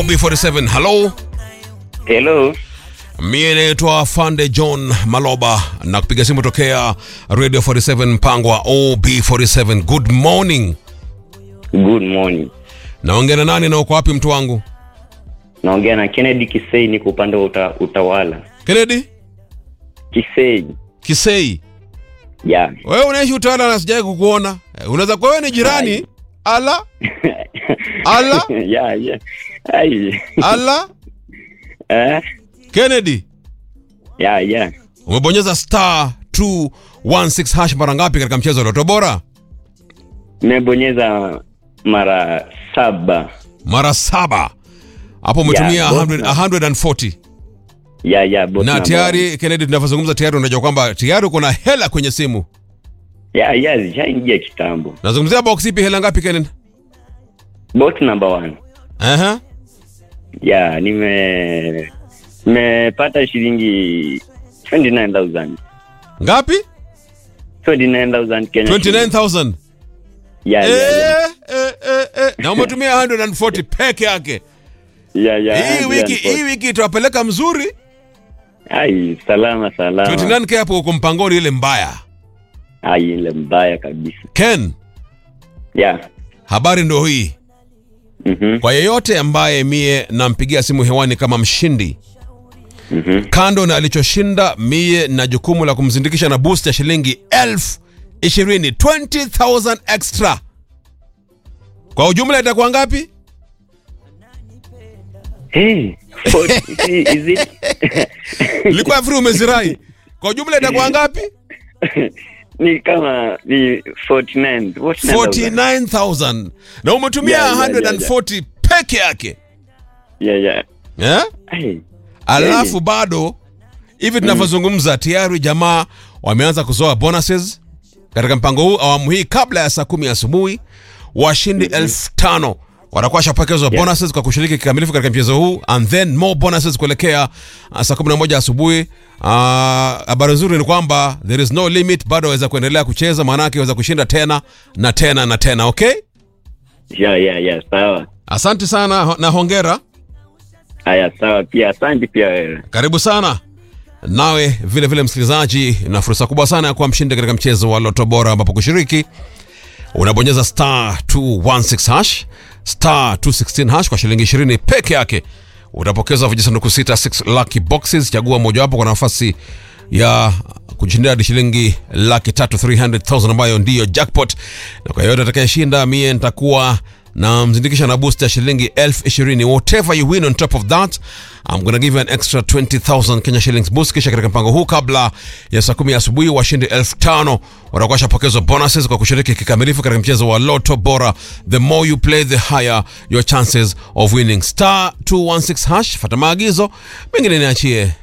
B47, hello. Hello. Mie naitwa Fande John Maloba na kupiga simu tokea Radio 47 mpango wa OB47. Good morning. Good morning. Naongea na nani na uko wapi mtu wangu? Naongea na Kennedy Kisei, niko upande wa uta, utawala. Kennedy Kisei. Kisei. Yeah. Wewe unaishi utawala na sijai kukuona. Eh, Unaweza kuwa wewe ni jirani? Ala Ala? yeah, yeah. Ai. ala. Eh? Kennedy, Yeah, yeah. umebonyeza star 216 hash mara ngapi katika mchezo wa Loto Bora? Nimebonyeza mara saba. Mara saba. Hapo umetumia Yeah, both 100 na- 140. Yeah, yeah, both na number tayari Kennedy, tunavyozungumza tayari unajua kwamba tayari uko na hela kwenye simu. one. Yeah, yeah, zishaingia kitambo. Nazungumzia box ipi, hela ngapi Kennedy? Both number one. Aha. Yeah, nime nimepata shilingi 29000. Ngapi? 29000 Kenya. shillings. 29000. Yeah, Eh, yeah, yeah. eh, eh, eh. Na umetumia 140 peke yake. Yeah, yeah. Hii wiki hii wiki itawapeleka mzuri. Ai, salama salama. 29k hapo uko mpangoni ile mbaya. Ai, ile mbaya kabisa. Ken, Yeah. habari ndio hii. Mhm. Kwa yeyote ambaye mie nampigia simu hewani kama mshindi, Mhm. kando na alichoshinda, mie na jukumu la kumzindikisha na boost ya shilingi elfu ishirini 20,000 extra. Kwa ujumla itakuwa ngapi? Hey, what- is it? Ilikuwa free umezirai. Kwa ujumla itakuwa ngapi? ni kama ni 49. What number was that? 49,000. Na umetumia Yeah, yeah, yeah, 140 peke yake. Yeah, yeah. Eh? Ai. Alafu bado hivi tunavyozungumza tayari jamaa wameanza kuzoa bonuses katika mpango huu awamu hii kabla ya saa kumi asubuhi washindi elfu tano watakuwa washapokezwa bonuses kwa kushiriki kikamilifu katika mchezo huu and then more bonuses kuelekea uh, saa kumi na moja asubuhi Uh, habari nzuri ni kwamba there is no limit bado waweza kuendelea kucheza maanake waweza kushinda tena na tena na tena okay Yeah, yeah, yeah. Sawa. asante sana ho- na hongera Haya, sawa pia. Asante pia wewe. karibu sana nawe vile vile msikilizaji na fursa kubwa sana ya kuwa mshindi katika mchezo wa loto bora ambapo kushiriki unabonyeza star 216 hash star 216 hash kwa shilingi 20 peke yake utapokeza vijisanduku sita 6 lucky boxes chagua mojawapo kwa nafasi ya kujishindia hadi shilingi laki tatu 300000 ambayo ndiyo jackpot na kwa yoyote atakayeshinda mie nitakuwa na mzindikisha na boost ya shilingi elfu ishirini whatever you win on top of that I'm gonna give you an extra 20000 Kenya shillings boost kisha katika mpango huu kabla ya saa kumi asubuhi washindi elfu tano watakuwa washapokezwa bonuses kwa kushiriki kikamilifu katika mchezo wa loto bora the more you play the higher your chances of winning star 216 hash fata maagizo mengine niachie